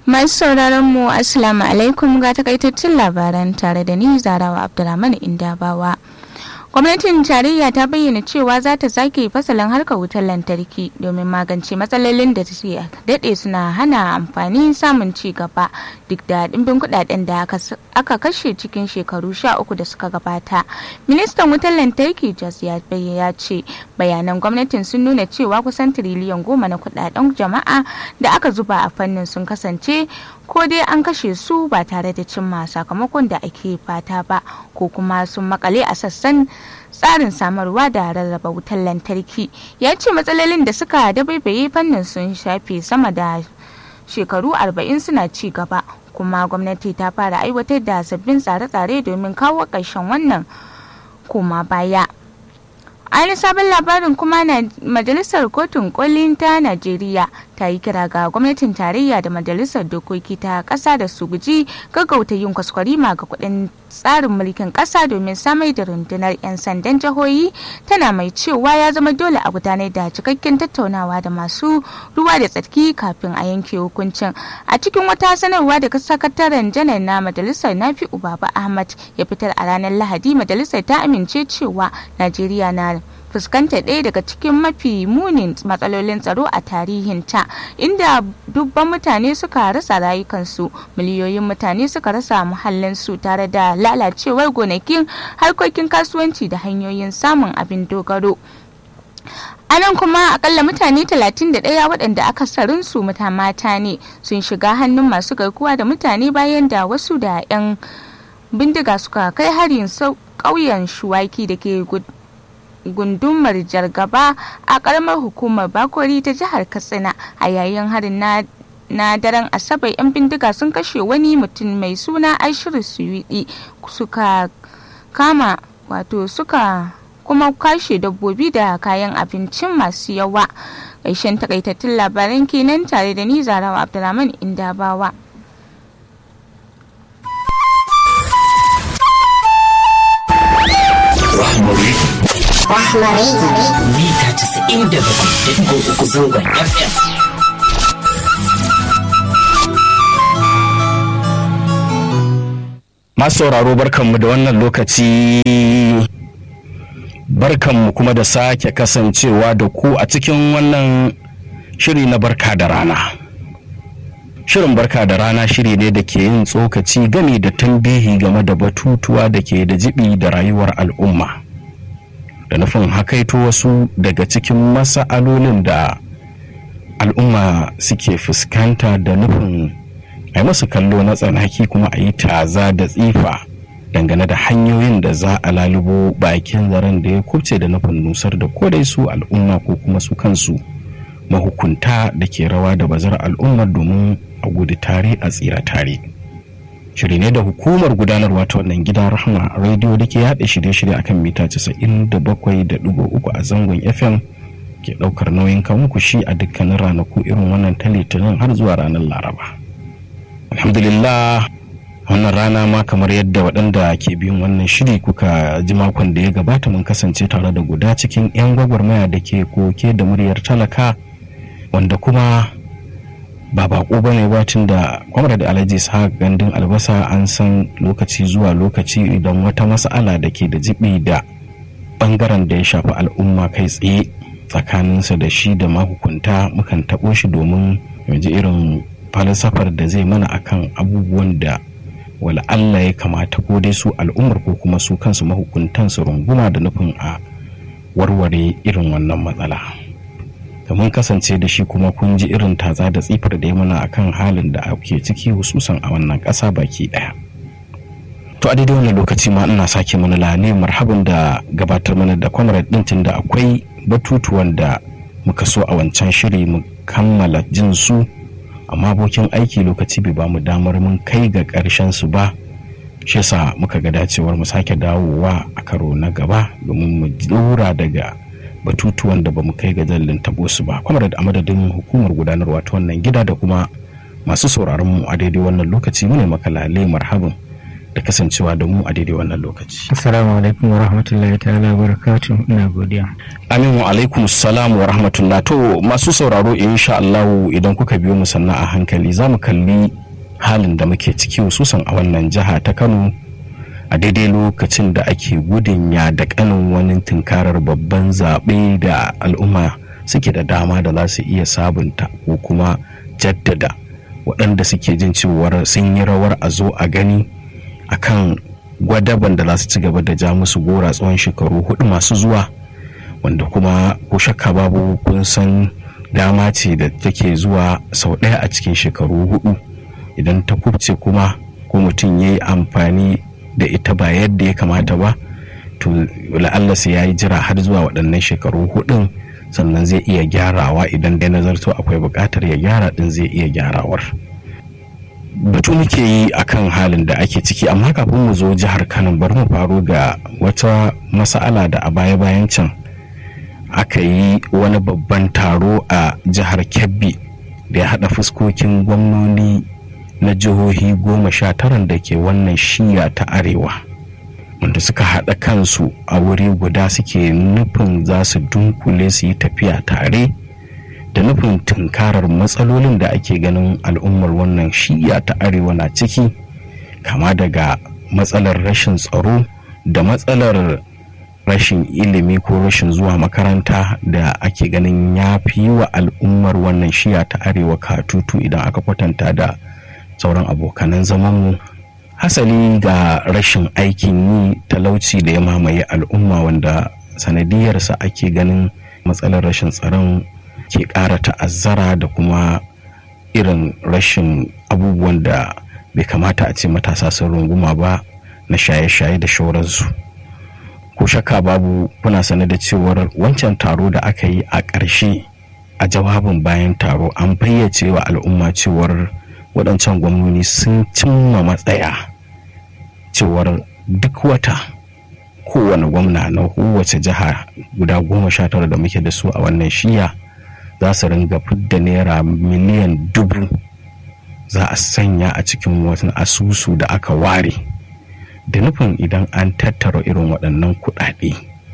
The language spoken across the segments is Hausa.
Masu sauraron mu Assalamu alaikum ga takaitattun labaran tare da ni Zarawa Abdulrahman Indabawa. Gwamnatin tarayya ta bayyana cewa za ta sake fasalin harkar wutar lantarki domin magance matsalolin da suke daɗe suna hana amfani samun ci gaba duk da ɗimbin kuɗaɗen da aka kashe cikin shekaru sha uku da suka gabata. Ministan wutar lantarki Jos ya ce bayanan gwamnatin sun nuna cewa kusan tiriliyan goma na kuɗaɗen jama'a da aka zuba a fannin sun kasance ko dai an kashe su ba tare da cimma sakamakon da ake fata ba ko kuma sun makale a sassan tsarin samarwa da rarraba wutar lantarki ya ce matsalolin da suka dabaibaye fannin sun shafe sama da shekaru 40 suna ci gaba kuma gwamnati ta fara aiwatar da sabbin tsare-tsare domin kawo ƙarshen wannan koma baya wani sabon labarin kuma na majalisar kotun kolin ta najeriya ta yi kira ga gwamnatin tarayya da majalisar dokoki ta kasa da su guji gaggauta yin kwaskwarima ga kudin tsarin mulkin kasa domin samar da rundunar 'yan sandan jihohi tana mai cewa ya zama dole a gudanar da cikakken tattaunawa da masu ruwa da tsarki kafin a yanke hukuncin a cikin wata sanarwa daga sakataren janar na majalisar nafi baba ahmad ya fitar a ranar lahadi majalisar ta amince cewa najeriya na fuskantar ɗaya daga cikin mafi munin matsalolin tsaro a tarihinta inda dubban mutane suka rasa rayukansu miliyoyin mutane suka rasa muhallinsu tare da lalacewar gonakin harkokin kasuwanci da hanyoyin samun abin dogaro a nan kuma akalla mutane 31 waɗanda aka sarin su mata mata ne sun shiga hannun masu garkuwa da mutane bayan da wasu da 'yan bindiga suka kai harin ƙauyen shuwaki da ke gundumar jargaba a karamar hukumar bakori ta jihar katsina a yayin harin na na daren asabar 'yan bindiga sun kashe wani mutum mai suna ashiru suyudi suka kama wato suka kuma kashe dabbobi da kayan abincin masu yawa ƙarshen takaitattun labaran kenan tare da ni zarawa abdulrahman indabawa Rahmari Rahmari mita 97.3 zangon FM. Masu sauraro barkanmu da wannan lokaci barkanmu kuma da sake kasancewa da ku a cikin wannan shiri na barka da rana. Shirin barka da rana shiri ne da ke yin tsokaci gami da tambihi game da batutuwa da ke da jibi da rayuwar al'umma. Da nufin hakaito wasu daga cikin masa'alolin da al'umma suke fuskanta da nufin a yi masu kallo na tsanaki kuma a yi taza da tsifa dangane da hanyoyin da za a lalubo bakin zaren da ya kubce da nufin nusar da kodai su al'umma ko kuma su kansu mahukunta da ke rawa da bazar al'ummar domin a gudu tare a tsira tare shiri ne da hukumar gudanarwa ta wannan gida rahama rediyo da ke yaɗa shirye-shirye akan mita 97.3 a zangon fm ke ɗaukar nauyin muku shi a dukkanin ranaku irin wannan ta litinin har zuwa ranar laraba alhamdulillah wannan rana ma kamar yadda waɗanda ke biyun wannan shiri kuka ji makon da ya gabata mun kasance tare da guda cikin 'yan gwagwarmaya da ke koke da muryar talaka wanda kuma ba bako ba ne batun da kwamar da alhaji sa gandun albasa an san lokaci zuwa lokaci idan wata mas'ala da ke da jibi da bangaren da ya shafi al'umma kai tsaye tsakaninsa da shi da mahukunta mukan taɓo shi domin ji irin falsafar da zai mana akan abubuwan da wala Allah ya kamata ko dai su al'ummar ko kuma su kansu mahukuntan su runguma da nufin a warware irin wannan matsala mun kasance da shi kuma kun ji irin taza da tsifar da ya mana akan halin da ake ciki hususan a wannan ƙasa baki ɗaya to a daidai wannan lokaci ma ina sake mana lane marhaban da gabatar mana da comrade ɗin da akwai batutuwan da muka so a wancan shiri mu kammala jin su amma abokin aiki lokaci bai bamu damar mun kai ga ƙarshen su ba shi yasa muka ga dacewar mu sake dawowa a karo na gaba domin mu dora daga batutuwan da bamu kai ga jallin tabo su ba kuma da amadadin hukumar gudanarwa ta wannan gida da kuma masu sauraron mu a daidai wannan lokaci mu ne maka lale marhaban da kasancewa da mu a daidai wannan lokaci. Assalamu alaikum wa rahmatullahi ta'ala wa barakatuh ina godiya. Aminu alaikum salam wa rahmatullah to masu sauraro insha Allah idan kuka biyo mu sannan a hankali za mu kalli halin da muke ciki hususan a wannan jiha ta Kano a daidai lokacin da ake gudun ya da kanin wani tunkarar babban zaɓe da al'umma suke da dama da za su iya sabunta ko kuma jaddada waɗanda suke jin cewar sun yi rawar a zo a gani akan gwadaban da za su ci gaba da ja musu gora tsawon shekaru hudu masu zuwa wanda kuma ko shakka babu kun san dama ce da take zuwa sau ɗaya a cikin shekaru hudu idan ta kubce kuma ko mutum ya yi amfani da ita ba yadda ya kamata ba to la'alla sai ya yi jira har zuwa waɗannan shekaru hudun sannan zai iya gyarawa idan dai nazarto akwai buƙatar ya gyara ɗin zai iya gyarawar batu muke yi akan halin da ake ciki amma kafin mu zo jihar kano bari mu faro ga wata mas'ala da a baya-bayan can aka yi wani babban taro a jihar kebbi da ya haɗa fuskokin gwamnoni na jihohi goma sha taran da ke wannan shiya ta arewa wanda suka haɗa kansu a wuri guda suke nufin za su dunkule su yi tafiya tare da nufin tunkarar matsalolin da ake ganin al'ummar wannan shiya ta arewa na ciki kama daga matsalar rashin tsaro da matsalar rashin ilimi ko rashin zuwa makaranta da ake ganin ya fi wa al'ummar wannan shiya ta arewa katutu idan aka kwatanta da sauran abokanan zamanmu hasali ga rashin aikin yi talauci da ya mamaye al'umma wanda sanadiyarsa ake ganin matsalar rashin tsaron ke ƙara ta'azzara da kuma irin rashin abubuwan da bai kamata a ce matasa sun runguma ba na shaye-shaye da shauransu ko shakka babu kuna sane da cewar wancan taro da aka yi a ƙarshe a jawabin bayan taro an fayyace wa al'umma cewar waɗancan gwamnoni sun cimma matsaya cewar duk wata kowane gwamna na kowace jiha guda goma sha tara da muke da su a wannan shiya za su ringa fidda naira miliyan dubu za a sanya a cikin wani asusu da aka ware da nufin idan an tattara irin waɗannan kuɗaɗe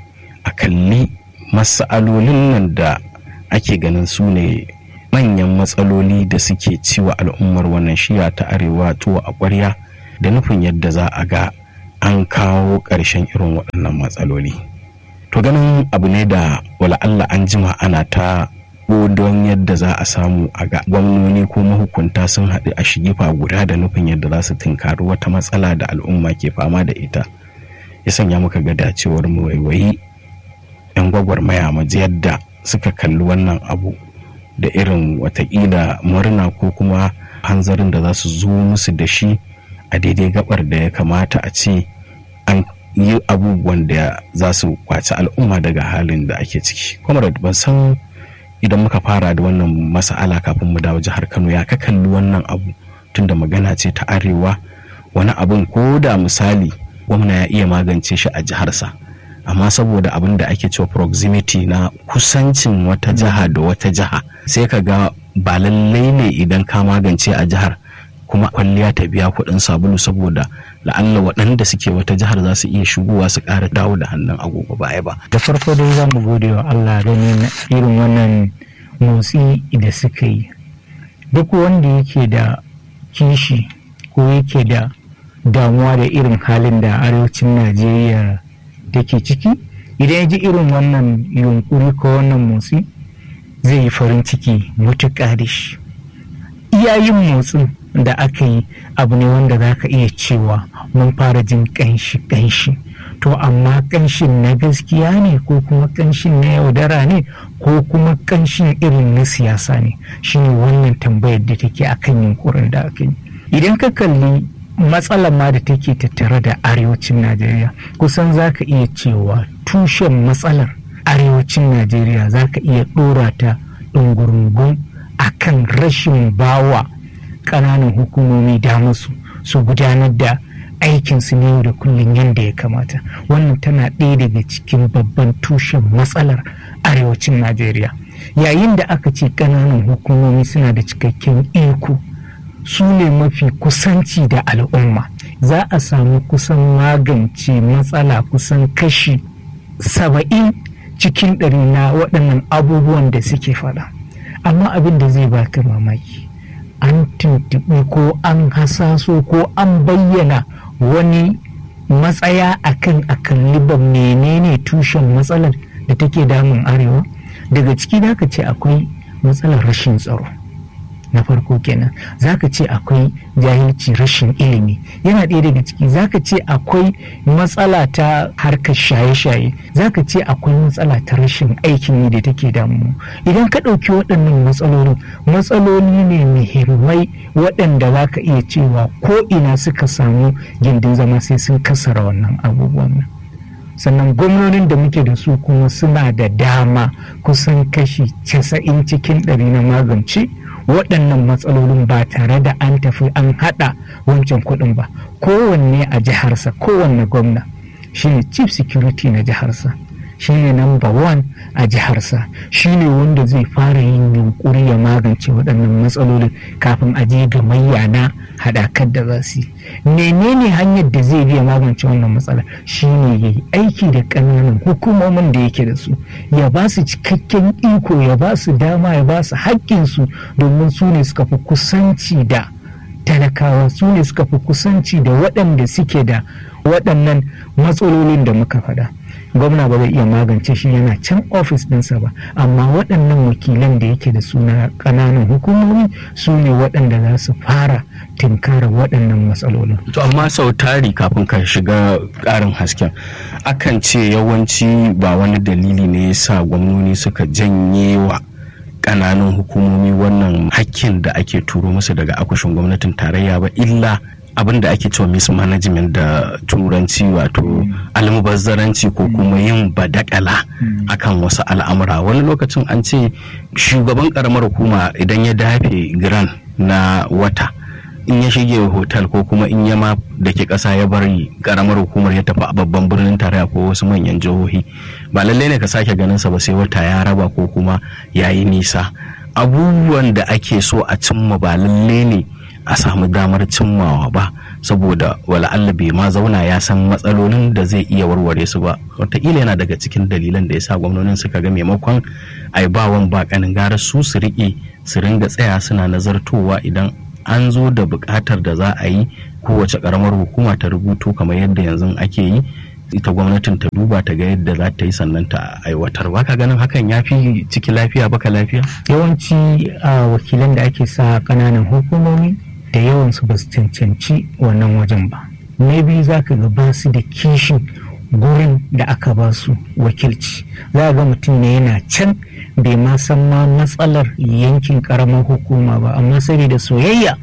a kalli masalolin nan da ake ganin su ne manyan matsaloli da suke ciwa al'ummar wannan shiya ta arewa tuwo a ƙwarya da nufin yadda za a ga an kawo ƙarshen irin waɗannan matsaloli to ganin abu ne da wala Allah an jima ana ta don yadda za a samu a ga gwamnoni ko mahukunta sun haɗu a shigifa guda da nufin yadda za su tunkari wata matsala da al'umma ke fama da ita ya sanya muka ga dacewar mu waiwayi 'yan gwagwarmaya maji yadda suka kalli wannan abu da irin watakila murna ko kuma hanzarin da za su zo musu da shi a daidai gabar da ya kamata a ce an yi abubuwan da za su kwaci al'umma daga halin da ake ciki comrade ban san idan muka fara da wannan mas'ala kafin mu dawo jihar kano ya ka kalli wannan abu tunda magana ce ta arewa wani abun ko da misali gwamna ya iya magance shi a jiharsa amma saboda abin da ake cewa proximity na kusancin wata jiha da wata jiha sai ka ga ba lallai ne idan ka magance a jihar kuma kwalliya ta biya kuɗin sabulu saboda la'alla waɗanda suke wata jihar za su iya shigowa su ƙara dawo da hannun agogo baya ba. da farko dai za mu gode wa Allah ganin irin wannan motsi da suka yi duk wanda yake da kishi ko yake da damuwa da irin halin da arewacin Najeriya take ciki idan ya ji irin wannan yunkuri ko wannan motsi zai yi farin ciki mutuƙa da shi iyayin motsin da aka yi abu ne wanda za ka iya cewa mun fara jin ƙanshi ƙanshi to amma ƙanshin na gaskiya ne ko kuma ƙanshin na yaudara ne ko kuma ƙanshin irin na siyasa ne shine wannan tambayar da take akan yunkurin da aka yi idan ka kalli matsalar ma da take tattare da arewacin najeriya kusan za ka iya cewa tushen matsalar arewacin najeriya za ka iya ɗora ta ɗungurungun akan rashin bawa ƙananan hukumomi damarsu su gudanar da aikinsu ne yau da kullum yadda ya kamata wannan tana ɗaya daga cikin babban tushen matsalar arewacin najeriya yayin da aka ce ƙananan hukumomi suna da cikakken iko su ne mafi kusanci da al'umma za a samu kusan magance matsala kusan kashi saba'in cikin ɗari na waɗannan abubuwan da suke faɗa amma abin da zai baka mamaki an tuntuɓi ko an hasaso ko an bayyana wani matsaya akan a kalli ba menene tushen matsalar da take damun arewa daga ciki da ka ce akwai matsalar rashin tsaro na farko kenan zaka ce akwai jahilci rashin ilimi yana ɗaya daga ciki zaka ce akwai matsala ta harkar shaye-shaye zaka ce akwai matsala ta rashin aikin yi da take damu idan ka ɗauki waɗannan matsalolin matsaloli ne muhimmai waɗanda za ka iya cewa ko ina suka samu gindin zama sai sun kasara wannan abubuwan sannan gwamnonin da muke da su kuma suna da dama kusan kashi 90 cikin ɗari na magance waɗannan matsalolin ba tare da an tafi an haɗa wancan kuɗin ba kowanne a jiharsa kowanne gwamna shine chief security na jiharsa shine number one a jiharsa shine wanda zai fara yin yunkuri ya magance waɗannan matsalolin kafin a je ga mayyana haɗakar da za su yi menene hanyar da zai biya magance wannan matsala shine ya yi aiki da ƙananan hukumomin da yake da su ya ba su cikakken iko ya ba su dama ya ba su haƙƙinsu domin su ne suka fi kusanci da talakawa su ne suka fi kusanci da waɗanda suke da waɗannan matsalolin da muka faɗa gwamna ba zai iya magance shi yana can ofis ɗinsa ba amma waɗannan wakilan da yake da suna ƙananan hukumomi su ne waɗanda za su fara tinkara waɗannan matsalolin to amma sau tari kafin ka shiga ƙarin hasken akan ce yawanci ba wani dalili ne ya sa gwamnoni suka janye wa ƙananan hukumomi wannan hakkin da ake turo musu daga akushin gwamnatin tarayya ba illa abin da ake cewa mismanagement da turanci wato almubazzaranci ko kuma yin badakala akan wasu al'amura wani lokacin an ce shugaban karamar hukuma idan ya dafe giran na wata in ya shige hotel ko kuma in ya ma da ke ƙasa ya bari karamar hukumar ya tafi a babban birnin tarayya ko wasu manyan jihohi ba lallai ne ka sake ganin sa ba sai wata ya raba ko kuma ya yi nisa abubuwan da ake so a cimma ba lallai ne a samu damar cimmawa ba saboda wala Allah bai ma zauna ya san matsalolin da zai iya warware su ba wataƙila yana daga cikin dalilan da ya sa gwamnonin suka ga maimakon ai bawan ba kanin gara su su riƙe su ringa tsaya suna nazartowa idan an zo da buƙatar da za a yi kowace ƙaramar hukuma ta rubuto kamar yadda yanzu ake yi ita gwamnatin ta duba ta ga yadda za ta yi sannan ta aiwatar ba ka ganin hakan ya fi ciki lafiya baka lafiya yawanci a wakilan da ake sa ƙananan hukumomi da yawansu ba su cancanci wannan wajen ba na biyu za ka ga ba su da kishin gurin da aka ba su wakilci za ga mutum ne yana can bai ma san ma matsalar yankin karamar hukuma ba amma saboda soyayya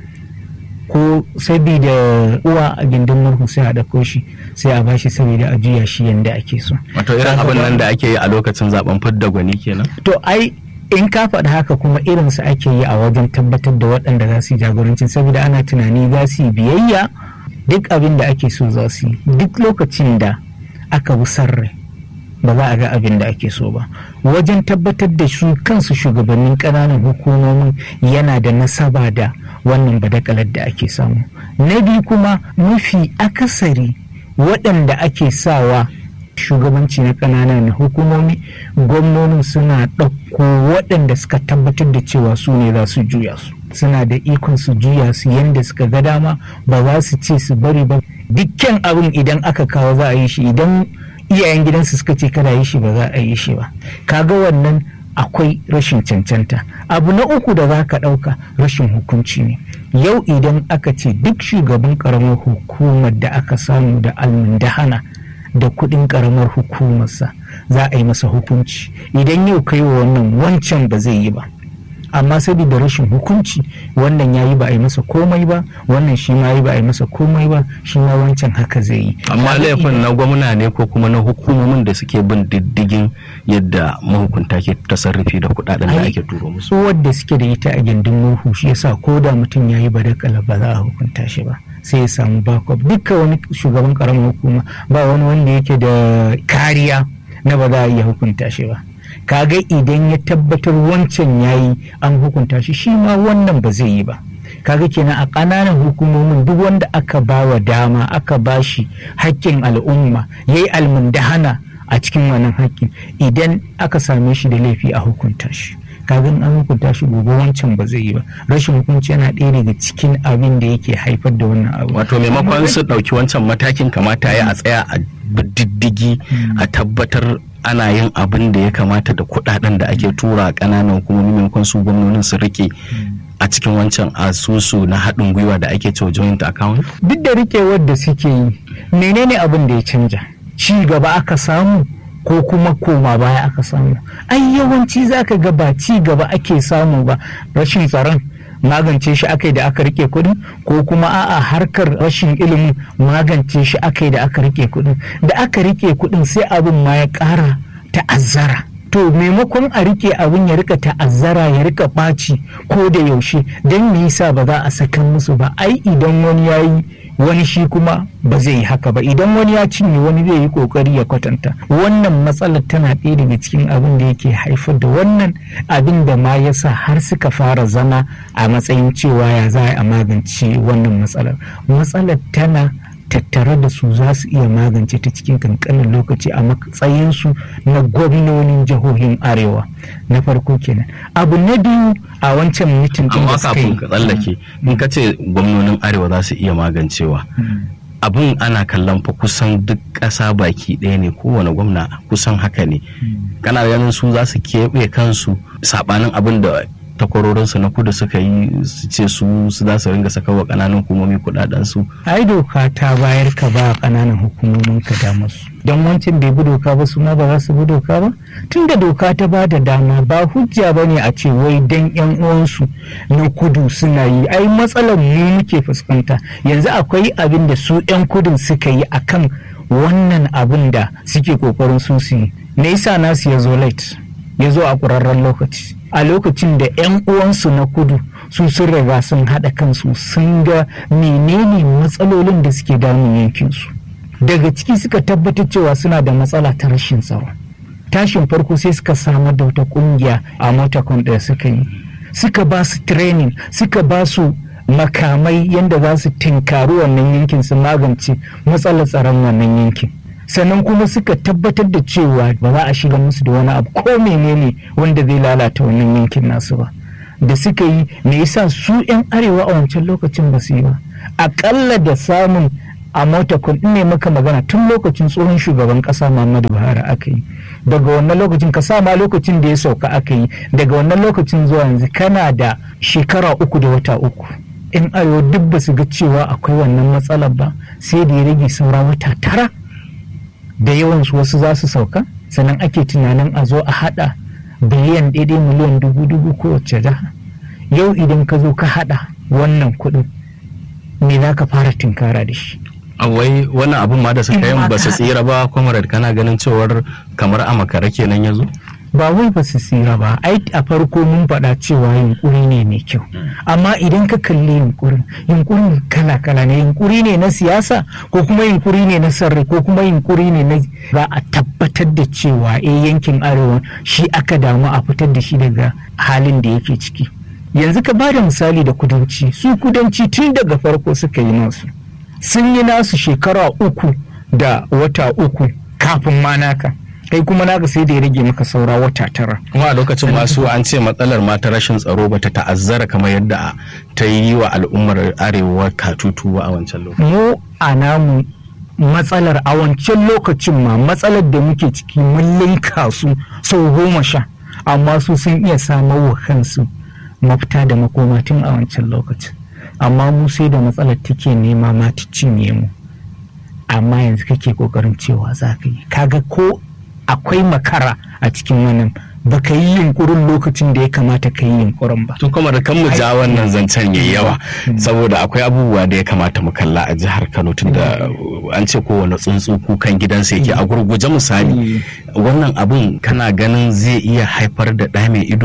ko saboda uwa a gindin murhu sai a ɗauko shi sai a bashi saboda a juya shi yadda ake so wato irin abin nan da ake yi a lokacin zaben fidda gwani kenan to ai in ka faɗi haka kuma irinsu ake yi a wajen tabbatar da waɗanda za su yi jagorancin saboda ana tunani za su yi biyayya duk abin da ake so za su yi duk lokacin da aka bi sarrai ba za a ga abin da ake so ba wajen tabbatar da su kansu shugabannin ƙananan hukumomin yana da nasaba da wannan badakalar da ake samu na biyu kuma mafi akasari waɗanda ake sawa shugabanci na ƙananan hukumomi gwamnonin suna ɗauko waɗanda suka tabbatar da cewa su ne za su juya su suna da ikon su juya su yadda suka ga dama ba za su ce su bari ba dukkan abin idan aka kawo za a yi shi idan iyayen gidansu suka ce kada yi shi ba za a yi shi ba kaga wannan akwai rashin cancanta abu na uku da za ka ɗauka rashin hukunci ne yau idan aka ce duk shugaban ƙaramar hukumar da aka samu da almundahana da kuɗin ƙaramar hukumarsa za a yi masa hukunci idan yau kai wa wannan wancan ba zai yi ba amma saboda rashin hukunci wannan ya yi ba a yi masa komai ba wannan shi ma yi ba a yi masa komai ba shi ma wancan haka zai yi amma laifin na gwamna ne ko kuma na hukumomin da suke bin diddigin yadda mahukunta ke tasarrufi da kuɗaɗen da ake turo musu wadda suke da ita a gindin murhu shi yasa ko da mutum ya yi badakala ba za a hukunta shi ba sai ya samu backup duka wani shugaban karamin hukuma ba wani wanda yake da kariya na ba za a iya hukunta shi ba kaga idan ya tabbatar wancan yayi an hukunta shi shi ma wannan ba zai yi ba kaga kenan a ƙananan hukumomin duk wanda aka ba wa dama aka ba shi haƙƙin al'umma ya yi almundahana a cikin wannan haƙƙin idan aka same shi da laifi a hukunta shi kaga an hukunta shi gobe wancan ba zai yi ba rashin hukunci yana ɗaya daga cikin abin da yake haifar da wannan abu wato maimakon su ɗauki wancan matakin kamata ya a tsaya a diddigi a tabbatar ana yin abin da ya kamata da kuɗaɗen da ake tura a ƙananan hukumomi maimakon su gwamnonin su rike a cikin wancan asusu na haɗin gwiwa da ake cewa joint account duk da rikewar da suke yi menene abin da ya canja ci gaba aka samu ko kuma koma baya aka samu ai yawanci zaka ga ba ci gaba ake samu ba rashin tsaron magance shi aka yi da aka rike kudin ko kuma a'a harkar rashin ilimin magance shi aka yi da aka rike kudin da aka rike kudin sai abin ma ya ƙara ta'azzara to maimakon a rike abin ya rika ta'azzara ya rika ɓaci ko da yaushe don me yasa ba za a sakan musu ba ai idan wani ya yi wani shi kuma ba zai yi haka ba idan wani ya cinye wani zai yi kokari ya kwatanta wannan matsalar tana ɗaya daga cikin abin da yake haifar da wannan abin da ma ya sa har suka fara zama a matsayin cewa ya za a magance wannan matsalar matsalar tana tattare da su za su iya magance ta cikin kankanin lokaci a matsayinsu na gwamnonin jihohin arewa na farko kenan abu na biyu a wancan mitin din amma da suka kafin yi ka tsallake in ka ce gwamnonin arewa za su iya magancewa abin ana kallon fa kusan duk ƙasa baki ɗaya ne kowane gwamna kusan haka ne kana ganin su za su keɓe kansu saɓanin abin da takwarorinsu na kudu suka yi su ce su su za su ringa saka wa ƙananan hukumomi kuɗaɗen su ai doka ta bayar ka ba ƙananan hukumomin ka damar su don wancan bai bi doka ba su ma ba za su bi doka ba tun da doka ta ba da dama ba hujja ba ne a ce wai dan yan uwansu na kudu suna yi ai matsalar mu muke fuskanta yanzu akwai abin da su yan kudin suka yi akan wannan abin da suke kokarin su su yi me yasa nasu ya zo late ya zo a ƙurarren lokaci a lokacin da 'yan uwansu na kudu su sun riga sun haɗa kansu sun ga menene matsalolin da suke damun yankinsu daga ciki suka tabbatar cewa suna da matsala ta rashin tsaro tashin farko sai suka samar da wata ƙungiya a motakon da suka yi suka ba su training suka ba su makamai yadda za su tinkari wannan yankin su magance matsalar tsaron wannan yankin sannan kuma suka tabbatar da cewa ba za a shiga musu da wani abu ko menene wanda zai lalata wannan yankin nasu ba da suka yi me yasa su 'yan arewa a wancan lokacin ba su yi ba akalla da samun a mota kun ne maka magana tun lokacin tsohon shugaban kasa muhammadu buhari aka yi daga wannan lokacin ka ma lokacin da ya sauka aka yi daga wannan lokacin zuwa yanzu kana da shekara uku da wata uku in arewa duk ba su ga cewa akwai wannan matsalar ba sai da ya rage saura wata tara da yawansu wasu za su sauka sannan ake tunanin a zo a hada biliyan daidai miliyan dubu dubu kowace jiha yau idan ka zo ka hada wannan kuɗin me za ka fara tinkara da shi wai wannan abun ma da suka yin ba su tsira ba kwamarar kana ganin cewar kamar a makara kenan ya zo ba wai ba su tsira ba ai a farko mun faɗa cewa yunkuri ne mai kyau amma idan ka kalli yunkurin yunkurin kala kala ne yunkuri ne na siyasa ko kuma yunkuri ne na sarri ko kuma yunkuri ne na za a tabbatar da cewa eh yankin arewa shi aka damu a fitar da shi daga halin da yake ciki yanzu ka bada misali da kudanci su kudanci tun daga farko suka yi nasu sun yi nasu shekara uku da wata uku kafin ma naka kai kuma naka sai da ya rage maka saura wata tara kuma a lokacin masu an ce matsalar ma ta rashin tsaro ba ta ta'azzara kamar yadda ta yi wa al'ummar arewa katutu ba a wancan lokacin mu a namu matsalar a wancan lokacin ma matsalar da muke ciki mun linka su sau goma sha amma su sun iya samar wa kansu mafita da makoma tun a wancan lokacin amma mu sai da matsalar take nema ma ta cinye mu amma yanzu kake kokarin cewa za ka yi kaga ko akwai makara a cikin wannan baka yi yunkurin lokacin da ya kamata ka yi yunkurin ba. To kuma da kan mu ja wannan zancen yayi yawa saboda akwai abubuwa da ya kamata mu kalla a jihar Kano tun da an ce kowane tsuntsu kukan gidansa yake a gurguje misali wannan abun kana ganin zai iya haifar da ɗa mai ido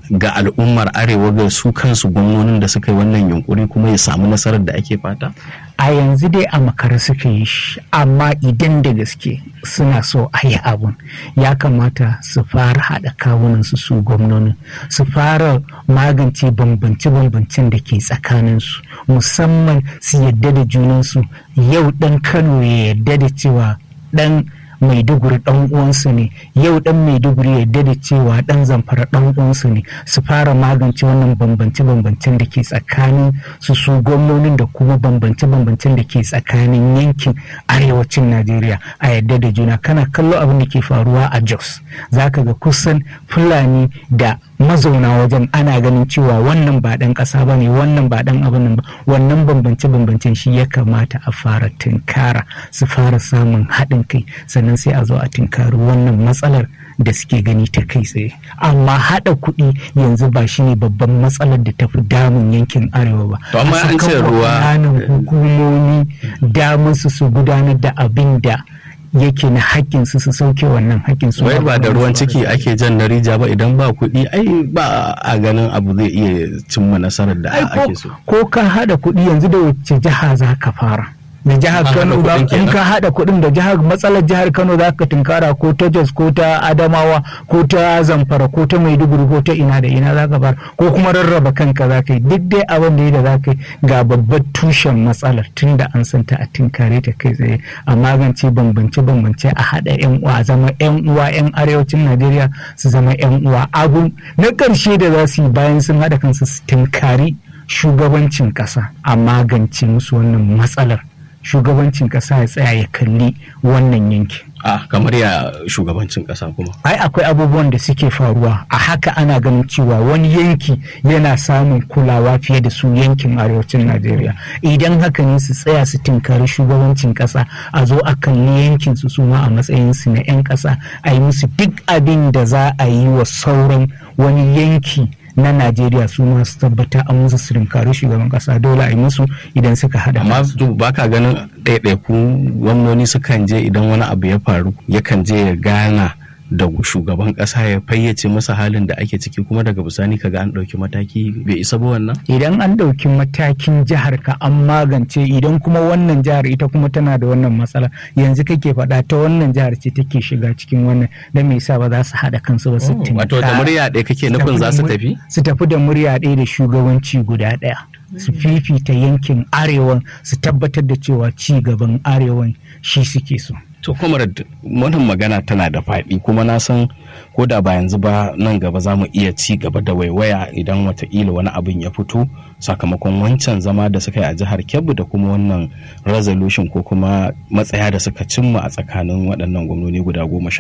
ga al'ummar arewa ga su kansu gwamnonin da suka yi wannan yunkuri kuma ya samu nasarar da ake fata a yanzu dai a makara suka yi shi amma idan da gaske suna so a yi abun ya kamata su fara haɗa kawunansu su gwamnonin su fara magance bambance-bambancen da ke tsakaninsu musamman su yadda da junansu yau ɗan kano ya yadda da cewa ɗan maiduguri dan uwansu ne yau dan maiduguri yadda da cewa dan zamfara dan uwansu ne su fara magance wannan bambance bambancen da ke tsakanin su su gwamnonin da kuma bambance bambancen da ke tsakanin yankin arewacin najeriya a yadda da juna kana kallo abin da ke faruwa a jos zaka ga kusan fulani da mazauna wajen ana ganin cewa wannan ba ɗan ƙasa ba ne wannan ba ɗan abin nan ba wannan bambance bambancen shi ya kamata a fara tunkara su fara samun haɗin kai sannan sai a zo a tunkari wannan matsalar da suke gani ta kai tsaye amma haɗa kuɗi yanzu ba shi ne babban matsalar da tafi damun yankin arewa ba To amma an ce ruwa- hukumomi damar su su gudanar da abin da yake na haƙƙin su su sauke wannan haƙƙin su wai ba da ruwan ciki ake jan na rija ba idan ba kuɗi ai ba a ganin abu zai iya cimma nasarar da Ai, ake so ko ka haɗa kuɗi yanzu da wacce jiha za ka fara da jihar Ka kano haɗa za- kuɗin in kenan? ka haɗa kuɗin da jihar matsalar jihar kano za ka tunkara ko ta jos ko ta adamawa ko ta zamfara ko ta maiduguri ko ta ina da ina za ka fara ko kuma rarraba kanka za ka yi duk dai abin da ya da za ka yi ga babbar tushen matsalar tun da an santa a tunkare ta kai tsaye a magance bambance bambance a haɗa yan uwa a zama yan uwa yan arewacin najeriya su zama yan uwa abu na ƙarshe da za su yi bayan sun haɗa kansu su tunkari shugabancin ƙasa a magance musu wannan matsalar shugabancin ƙasa ya tsaya ya kalli wannan yanki a kamar ya shugabancin ƙasa kuma ai akwai abubuwan da suke faruwa a haka ana ganin cewa wani yanki yana samun kulawa fiye da su yankin arewacin najeriya idan haka ne su tsaya su tinkari shugabancin ƙasa a zo a kalli yankin su suma a matsayin su na 'yan ƙasa a yi musu duk abin da za a yi wa sauran wani yanki na najeriya su ma su tabbata an musu su tinkari shugaban ƙasa dole a yi musu idan suka haɗa amma kansu. to ba ka ganin ɗaiɗaiku gwamnoni sukan je idan wani abu ya faru yakan je ya gana da shugaban ƙasa ya fayyace masa halin da ake ciki kuma daga bisani kaga an ɗauki mataki bai isa ba wannan idan an ɗauki matakin jihar ka an magance idan kuma wannan jihar ita kuma tana da wannan matsala yanzu kake faɗa ta wannan jihar ce take shiga cikin wannan da me yasa ba za su haɗa kansu ba su wato da murya ɗaya kake nufin za su tafi su tafi da murya ɗaya da shugabanci guda ɗaya su fifita yankin arewan su tabbatar da cewa ci gaban arewan shi suke so to comrade wannan magana tana da faɗi kuma na san ko da ba yanzu ba nan gaba za mu iya ci gaba da waiwaya idan wataƙila wani abin ya fito sakamakon wancan zama da suka yi a jihar kebbi da kuma wannan resolution ko kuma matsaya da suka cimma a tsakanin waɗannan gwamnoni guda goma sha